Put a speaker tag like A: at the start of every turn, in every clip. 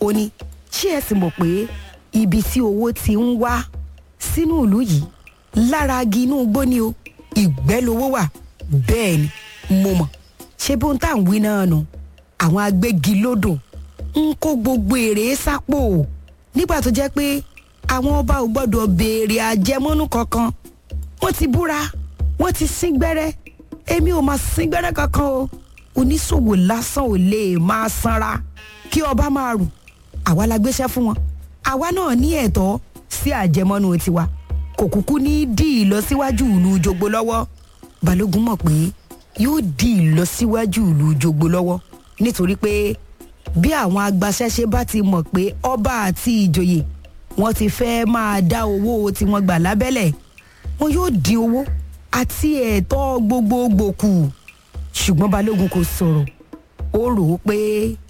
A: ó ní ṣé ẹ sì mọ̀ pé ibi tí owó ti ń wá sínú ìlú yìí lára agi inú igbó ni o ìgbẹ́ lowó wà bẹ́ẹ̀ ni mo mọ̀ ṣé bóun tá à ń wí náà nù àwọn agbégilódò ń kó gbogbo èrè sápò nígbà tó jẹ́ pé àwọn ọba ò gbọ́dọ̀ béèrè àjẹmọ́nú kankan wọ́n ti búra wọ́n ti sín gbẹ́rẹ́ èmi ò máa sín gbẹ́rẹ́ kankan o oníṣòwò lásán ò lè máa sanra kí ọba máa rù àwa la gbéṣẹ́ fún wọn àwa náà ní ẹ̀tọ́ sí àjẹmọ́nú tiwa kò kúkú ní dí ìlọsíwájú ìlú jogbo lọ́wọ́ balógun mọ̀ pé yóò dí ìlọsíwájú ìlú jogbo lọ́wọ́ nítorí pé bí àwọn agbaṣẹ́ṣe bá ti mọ̀ pé ọba àti ìjòyè wọ́n ti fẹ́ máa dá owó tí wọ́n gbà lábẹ́lẹ̀ wọn yóò dín owó àti ẹ̀tọ́ gbogbogbò kù ṣùgbọ́n balógun kò sọ̀rọ̀ ó rò ó pé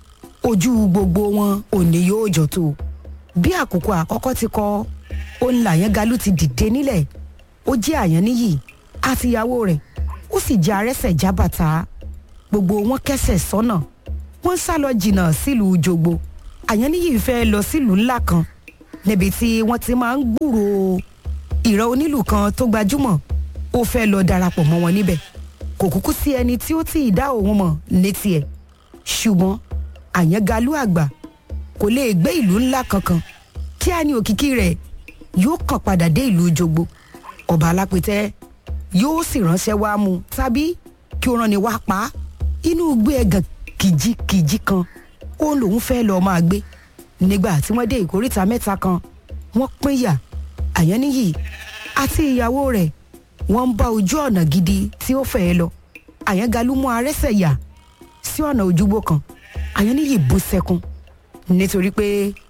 A: ojú gbogbo wọn ò ní yóò jọ tó bí àkókò àkọ́kọ́ ti kọ ó ń làyẹn galu ti dìde nílẹ̀ ó jẹ́ àyàn níyì àti ìyàwó rẹ̀ ó sì jẹ́ arẹ́sẹ̀ jábàtà gbogbo wọn kẹsẹ̀ sọ́nà wọ́n sá lọ jìnnà sílùú jogbo àyàn níyì fẹ́ lọ sílùú ńlá kan níbi tí wọ́n ti máa ń gbúròó ìran onílù kan tó gbajúmọ̀ ó fẹ́ lọ darapọ̀ mọ́ wọn níbẹ̀ kò kúkú sí ẹni tí ó tí ì dá òun mọ̀ ní tiẹ̀ ṣùgbọ́n àyàngalú àgbà kò lè gbé ìlú ńlá kankan kí á ní òkìkí rẹ̀ yóò kàn padà dé ìlú jogbo ọba alápẹ̀tẹ́ yóò sì ránṣẹ́ wá mú tàbí kí ó rán ni wá pa á inú gbé ẹ̀gàn kìjikìji kan ó lòun fẹ́ lọ́ọ́ máa gbé nígbà tí wọ́n dé ìkóríta mẹ́ta kan wọ́n pínyà àyànníyì àti ìyàwó rẹ̀ wọ́n ń bá ojú ọ̀nà gidi tí ó fẹ́ lọ àyàngalú mú arẹ́sẹ̀ yà sí ọ̀nà ojúgbó kan àyànníyì bú sẹ́kún nítorí pé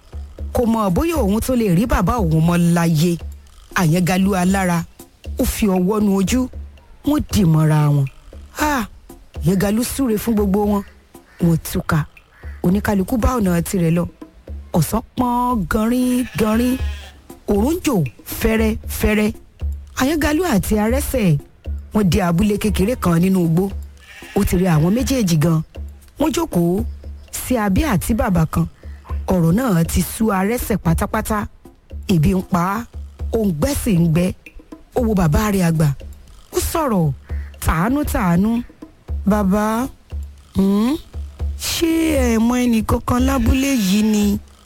A: kò mọ̀ bóyá òun tó lè rí bàbá òun mọ́ láyé àyàngalú alára ó fi ọwọ́ nu ojú wọ́n dì mọ́ra wọn àyàngalú súre fún gbogbo wọn wọ́n túká oníkálukú bá ọ̀nà tirẹ̀ lọ ọ̀sán pọ́n ganrin ganrin òrùn jò fẹ́rẹ́fẹ́rẹ́ àyàngalú àti arẹ́sẹ̀ wọ́n di abúlé kékeré kan nínú igbó ó ti rí àwọn méjèèjì gan wọ́n jókòó sí abẹ́ àti bàbà kan ọ̀rọ̀ náà ti sú arẹ́sẹ̀ pátápátá ebi ń pa á òǹgbẹ́ sì ń gbẹ́ ó wo bàbá rẹ̀ àgbà ó sọ̀rọ̀ tàánú-tàánú bàbá ṣé ẹ mọ ẹnì kankan lábúlé yìí ni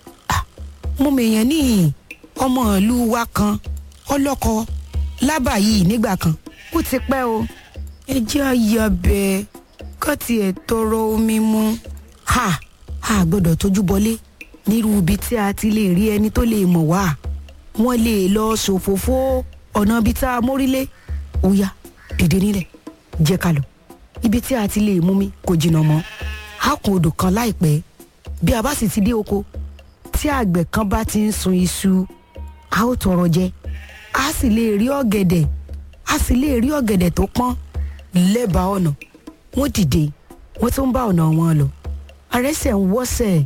A: mo mèèyàn ní ọmọ ìlú wa kan ọlọ́kọ lábà yìí nígbà kan ó ti pẹ́ o ẹ jẹ́ àyàbẹ̀ ká tiẹ̀ tọrọ omi mu ha a gbọ́dọ̀ tójú bọlé nírú ibi tí a ti lè rí ẹni tó lè mọ̀ wá wọ́n lè lọ ṣòfófó ọ̀nà ibi tá a mórílé ó yá dìde nílẹ̀ jẹ́ ká lọ ibi tí a ti lè mú mi kò jìnnà mọ́ a kún odò kan láìpẹ́ bí a bá sì ti dé oko tí àgbẹ̀ kan bá ti ń sun iṣu a ó tọrọ jẹ a sì lè rí ọ̀gẹ̀dẹ̀ a sì lè rí ọ̀gẹ̀dẹ̀ tó pọ́n lẹ́bàá ọ̀nà wọ́n dìde wọ́n tún bá ọ̀nà wọn lọ arẹ́sẹ̀ ń wọ́sẹ̀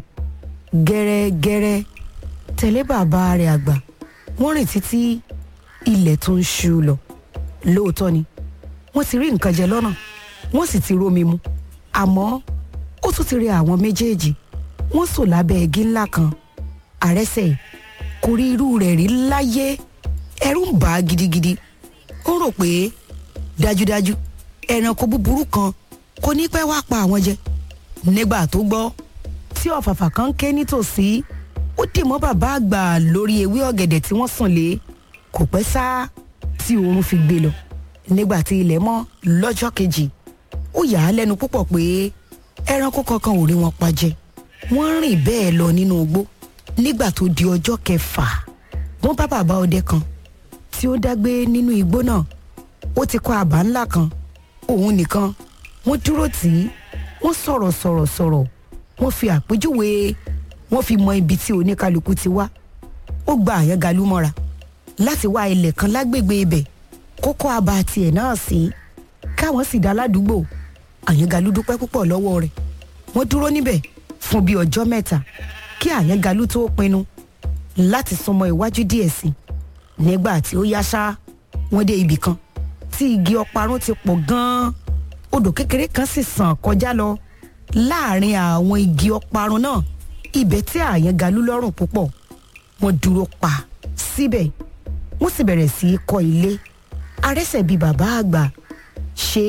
A: gẹ́rẹ́gẹ́rẹ́ tẹ̀lé bàbá rẹ̀ àgbà wọ́n rìn títí ilẹ̀ tó ń ṣú lọ lóòótọ́ ni wọ́n ti rí nǹkan jẹ lọ́nà wọ́n sì ti rómi mu àmọ́ ó tún ti rí àwọn méjèèjì wọ́n sò lábẹ́ igi ńlá kan àrẹ́sẹ̀ kò rí irú rẹ̀ rí láyé ẹ̀rù ń bà á gidigidi ó rò pé dájúdájú ẹranko búburú kan kò ní pẹ́ wá pa àwọn jẹ nígbà tó gbọ́ tí ọ̀fàfà kan ń ké nítòsí ó dì mọ́ bàbá àgbà lórí ewé ọ̀gẹ̀dẹ̀ tí wọ́n sùn lé kò pẹ́ sá tí oorun fi gbé lọ nígbà tí ilẹ̀ mọ́ lọ́jọ́ kejì ó yà á lẹ́nu púpọ̀ pé ẹranko kankan ò rí wọn pa jẹ wọ́n rìn bẹ́ẹ̀ lọ nínú igbó nígbà tó di ọjọ́ kẹfà wọ́n bá bàbá ọdẹ kan tí ó dágbé nínú igbó náà ó ti kọ́ àbá ńlá kan òun nìkan wọ́n dúró tì í wọ́n sọ̀rọ̀ sọ̀rọ̀ sọ̀rọ̀ wọ́n fi àpèjúwe wọ́n fi mọ ibi tí oníkálukú ti wá ó gba àyàngalú mọ́ra láti wá ilẹ̀ kan lágbègbè ibẹ̀ kókó àbá tiẹ̀ náà sí káwọn sì dá ládùúgbò àyàngalú dúpẹ́ púpọ̀ lọ́wọ́ rẹ̀ wọ́n dúró níbẹ̀ fún bíi ọjọ́ mẹ́ta kí àyàngalú tó pinnu láti súnmọ́ iwájú díẹ̀ sí i nígbà tí ó yá ṣá wọ́n dé ibì kan tí igi ọparun ti pọ̀ gan-an odò kékeré kan sì sàn kọjá lọ láàrin àwọn igi ọparun náà ibẹ̀ tí àyàn galú lọ́rùn púpọ̀ wọ́n dúró pa síbẹ̀ wọ́n sì bẹ̀rẹ̀ sí í kọ́ ilé arẹ́sẹ̀ bíi bàbá àgbà ṣe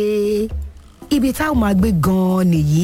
A: ibi táwọn máa gbé gan-an nìyí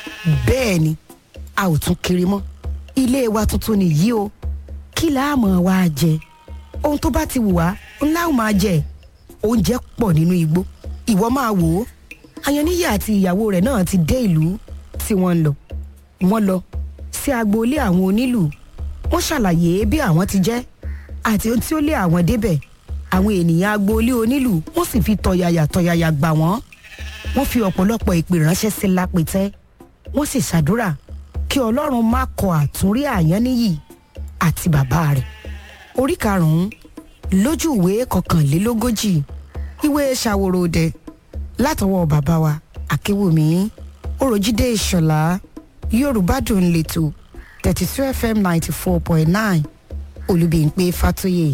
A: bẹ́ẹ̀ ni a ò tún kiri mọ́ ilé wa tuntun nìyí o kí láàmú wa jẹ ohun tó bá ti wù wá ńlá ò máa jẹ oúnjẹ pọ̀ nínú igbó ìwọ máa wò ó ayanníyà àti ìyàwó rẹ̀ náà ti dé ìlú tí wọ́n ń lọ wọ́n lọ sí agboolé àwọn onílù wọ́n ṣàlàyé bí àwọn ti jẹ́ àti ohun tí ó lé àwọn débẹ̀ àwọn ènìyàn agboolé onílù wọ́n sì fi tọ̀yàyà tọ̀yàyà gbà wọ́n wọ́n fi ọ̀pọ̀lọpọ̀ ìpè ránṣẹ́ sí lápẹtẹ́ wọ́n sì ṣàdúrà kí ọlọ́run má kọ àtúnrí àyáníyì àti bàbá rẹ̀ orí karùn-ún lójú ìwé kọkànlélógójì ìwé ṣàwòrò òde látọwọ́ bàbá wa akéwùmí oròjídé ìṣọ̀lá yorùbá dùn lẹ́tọ̀ thirty two fm ninety four point nine olùbíyìnpé fàtóyè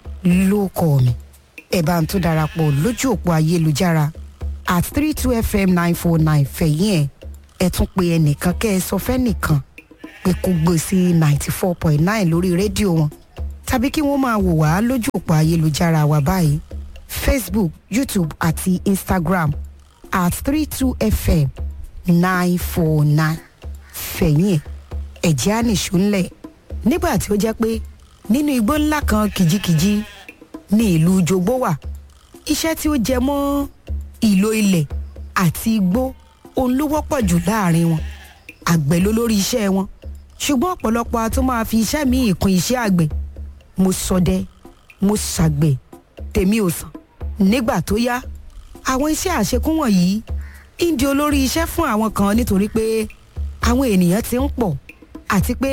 A: ló kọ́ mi ẹ̀ bá ń tó darapọ̀ lójú òpó ayélujára at three two fm nine four nine fẹ̀yìn ẹ̀ ẹ̀ tún pe ẹnìkan kẹ́ ẹ sọ fẹ́ nìkan pé kó gbé sí ninety four point nine lórí rédíò wọn tàbí kí wọ́n máa wò wá lójú òpó ayélujára wa báyìí facebook youtube àti instagram at three two fm nine four nine fẹ̀yìn ẹ̀ ẹ̀jẹ̀ á nìṣó ńlẹ̀ nígbà tí ó jẹ́ pé nínú igbó ńlá kan kìjikìji ní ìlú jogbo wà iṣẹ́ tí ó jẹ mọ́ ìlò ilẹ̀ àti igbó òun ló wọ́pọ̀ jù láàrin wọn àgbẹ̀ ló lórí iṣẹ́ wọn ṣùgbọ́n ọ̀pọ̀lọpọ̀ a tún máa fi iṣẹ́ míì kún iṣẹ́ àgbẹ̀ mo ṣọdẹ mo ṣàgbẹ̀ tèmi ò sàn nígbà tó yá àwọn iṣẹ́ àṣekún wọ̀nyí ń di olórí iṣẹ́ fún àwọn kan nítorí pé àwọn ènìyàn ti ń pọ̀ àti pé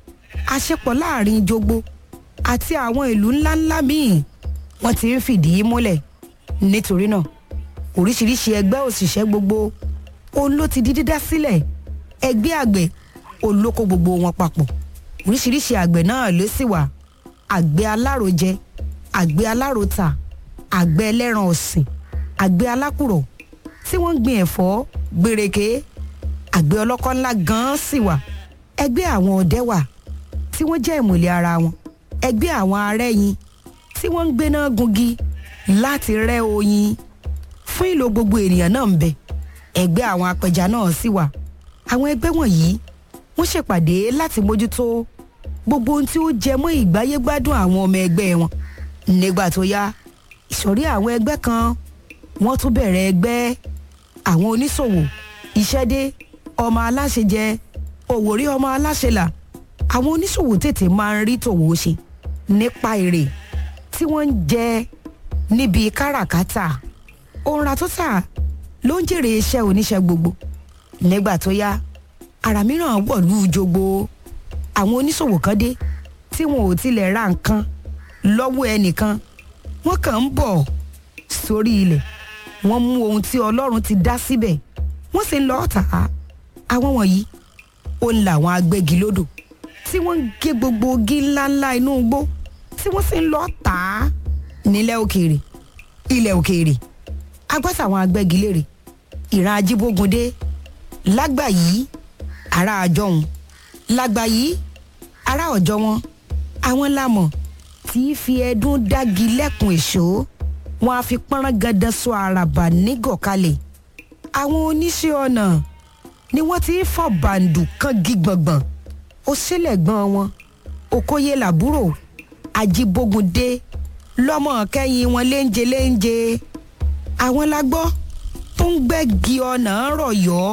A: àṣepọ̀ láàrin jogbo àti àwọn ìlú ńláńlá míì wọ́n ti ń fìdí múlẹ̀ nítorí náà oríṣiríṣi ẹgbẹ́ òṣìṣẹ́ gbogbo òun ló ti di dídá sílẹ̀ ẹgbẹ́ àgbẹ̀ òun ló kó gbogbo wọn papọ̀ oríṣiríṣi àgbẹ̀ náà ló sì wà àgbẹ̀ alárojẹ àgbẹ̀ alárota àgbẹ̀ ẹlẹ́ran ọ̀sìn àgbẹ̀ alákùrọ̀ tí wọ́n ń gbin ẹ̀fọ́ gbèrèké àgbẹ̀ ọlọ́kọ́ ńlá gan-an sì wà ẹgbẹ́ àwọn ọdẹ wà tí wọ́n jẹ́ ìmùlẹ̀ ara wọn ẹgbẹ́ àwọn arẹ́yin tí wọ́n ń gbéná gungi láti rẹ́ oyin fún ìlò gbogbo ènìyàn náà ń bẹ ẹgbẹ́ àwọn apẹja náà sì wà àwọn ẹgbẹ́ wọ̀nyí wọ́n ṣèpàdé láti mójútó gbogbo ohun tí ó jẹ mọ́ ìgbáyégbádùn àwọn ọmọ ẹgbẹ́ wọn nígbà tó yá ìsọ̀rí àwọn ẹgbẹ́ kan wọ́n tún bẹ̀rẹ̀ ẹgbẹ́ àwọn oníṣòwò ìṣẹ́dé ọmọ aláṣẹ jẹ òwòrí ọmọ aláṣẹ là àwọn oníṣòwò tètè máa ń rí tòwò ṣe nípa èrè tí wọ́n ń jẹ níbi káràkátà òǹra tó tà ló ń jèrè iṣẹ́ oníṣẹ́ gbogbo nígbà tó yá àrà mìíràn wọ̀lú jogbo àwọn oníṣòwò kan dé tí wọn ò tilẹ̀ ra nǹkan lọ́wọ́ ẹnìkan wọ́n kàn ń bọ̀ sórí ilẹ̀ wọ́n mú ohun tí ọlọ́run ti dá síbẹ̀ wọ́n sì ń lọ tà á àwọn wọ̀nyí ó ń la àwọn agbẹ́gilódò tí wọ́n ń gé gbogbo igi ńláńlá inú igbó tí wọ́n sì ń lọ tà á nílẹ̀ òkèèrè ilẹ̀ òkèèrè agbọ́sà àwọn agbẹ́gilére ìran ajíbógundé lágbà yìí ará àjọhùn lágbà yìí ará ọ̀jọ́ wọn àwọn lámọ̀ tí í fi ẹdún dági lẹ́kùn èso wọn á fi pọ́nrán gandan sọ àràbà nígọ̀kalẹ̀ àwọn oníṣẹ́ ọ̀nà ni wọ́n ti ń fọ̀ bàǹdù kan gígbọ̀ngbọ̀n ó sílẹ̀ gbọ́n wọn òkóyè làbúrò ajíbógundé lọ́mọ kẹ́yìn wọn léńje léńje àwọn la gbọ́ tó ń gbẹ́gi ọ̀nà rọ̀yọ́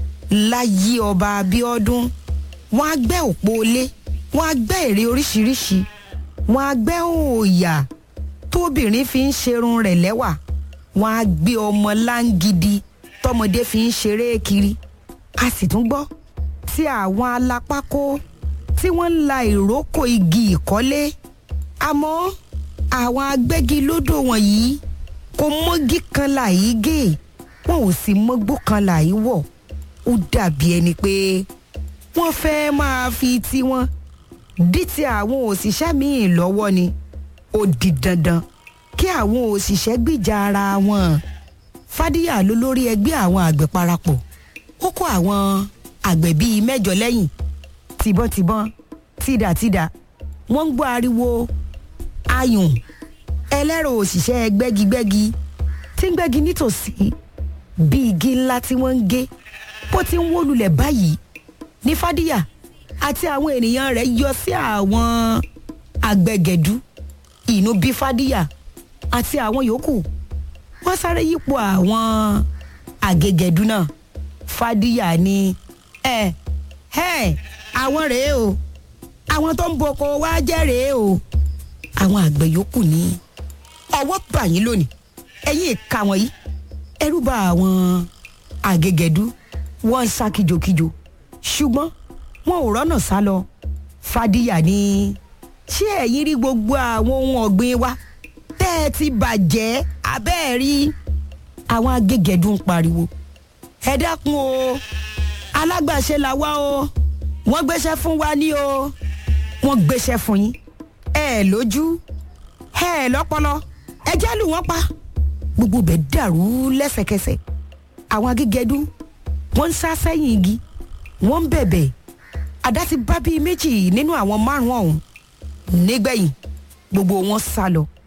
A: láyé ọba Abíọ́dún wọ́n á gbẹ́ òpó ilé wọ́n á gbẹ́ ère oríṣiríṣi wọ́n á gbẹ́ òòyà tóbìnrin fi ń ṣerun rẹ̀ lẹ́wà wọ́n á gbé ọmọ láǹgidi tọmọdé fi ń ṣeré kiri a sì tún gbọ́ tí àwọn alápákó tí wọ́n ń la ìrókò igi ìkọ́lé àmọ́ àwọn agbẹ́gilódò wọ̀nyí kò mọ́gí kan làyí gé wọn ò sì mọ́gbó kan làyí wọ̀ ó dàbí ẹni pé wọ́n fẹ́ máa fi tiwọn dí ti àwọn òṣìṣẹ́ míì lọ́wọ́ ni ó di dandan kí àwọn òṣìṣẹ́ gbìjà ara wọn fàdíyà ló lórí ẹgbẹ́ àwọn àgbẹ̀ parapọ̀ ó kó àwọn àgbẹ̀ bíi mẹ́jọ lẹ́yìn tìbọntìbọn tìdàtìdà wọ́n ń gbọ́ ariwo ayùn ẹlẹ́rọ òṣìṣẹ́ gbẹ́gigbẹ́gi tí ń gbẹ́gi nítòsí bí igi ńlá tí wọ́n ń gé bó ti ń wó lulẹ̀ báyìí ní fàdíyà àti àwọn ènìyàn rẹ̀ yọ sí àwọn àgbẹ̀gẹ̀dú inú bí fàdíyà àti àwọn yòókù wọ́n sáré yípo àwọn àgẹ̀gẹ̀dú náà fàdíyà ni ẹ ẹ àwọn rèé o àwọn tó ń boko wá jẹ́ rèé o àwọn àgbẹ̀ yòókù ní ọwọ́ bà yín lónìí ẹ̀yin ìka wọ̀nyí ẹrú bà àwọn àgẹ̀gẹ̀dú wọ́n ń sá kíjokíjo ṣùgbọ́n wọn ò rọ́nà sá lọ fàdíyà ni ṣé ẹ̀yin rí gbogbo àwọn ohun ọ̀gbìn wa tẹ́ ẹ ti bàjẹ́ abẹ́ẹ̀ rí àwọn agégẹ̀dú ń pariwo ẹ dákun o alágbàṣe là wá o wọ́n gbéṣẹ́ fún wa ní o wọ́n gbéṣẹ́ fún yín ẹ lójú ẹ lọ́pọlọ ẹ jẹ́ lù wọ́n pa gbogbo bẹ̀ dàrú lẹ́sẹ̀kẹsẹ̀ àwọn agégẹdú wọ́n ń sá sẹ́yìn igi wọ́n ń bẹ̀bẹ̀ àdá ti bá bíi méjì nínú àwọn márùn-ún ọ̀hún nígbẹ̀yìn gbogbo wọn sá lọ